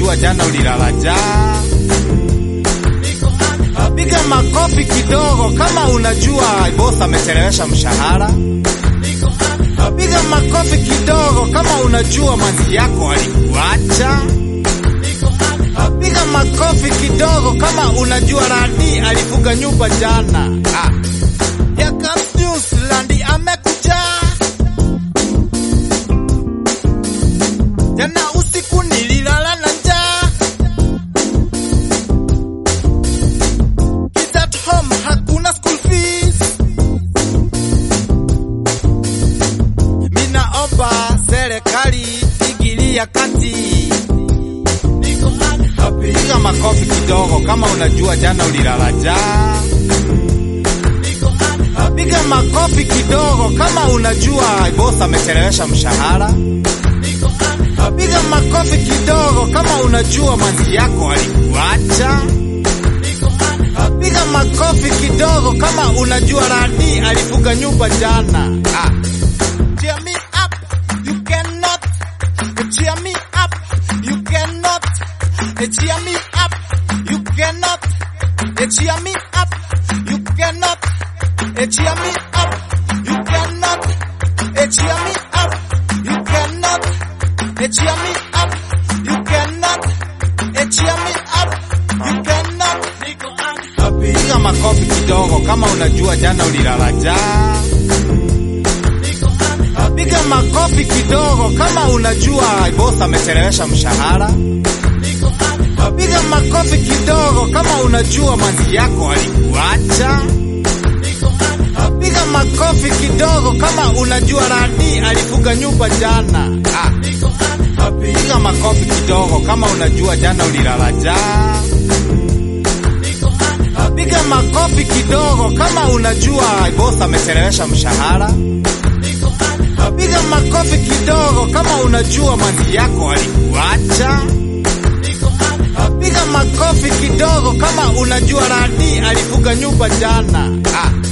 unajua jana ulilala njaa. Piga makofi kidogo kama unajua boss amechelewesha mshahara. Piga makofi kidogo kama unajua manzi yako alikuacha. Piga makofi kidogo kama unajua Randi alifuga nyumba jana. Ah. Here comes news, Randi amekuja. Jana usiku nililala na njaa. Kids at home, hakuna school fees. Minaomba serikali ingilia kati. Piga makofi kidogo kama unajua jana ulilala njaa. Piga makofi kidogo kama unajua boss amechelewesha mshahara. Piga makofi kidogo kama unajua manzi yako alikuacha. Piga makofi kidogo kama unajua Randi alifuga nyumba jana. Ah. Cheer me up, you cannot. Cheer me up, you cannot. Cheer me up, you cannot. Cheer me up, you cannot. Cheer me up, you cannot. Cheer me up, you cannot. Cheer me up, you cannot. Cheer me up, you cannot. Piga makofi kidogo kama unajua jana ulilala njaa. Piga makofi kidogo kama unajua boss amechelewesha mshahara. Piga makofi kidogo kama unajua manzi yako alikuacha. Piga makofi kidogo kama unajua Randi alifuga nyumba jana. Ah. Piga makofi kidogo kama unajua jana ulilala njaa. Piga makofi kidogo kama unajua boss amechelewesha mshahara. Piga makofi kidogo kama unajua manzi yako alikuacha. Piga makofi kidogo kama unajua Randi alifuga nyumba jana. Ah.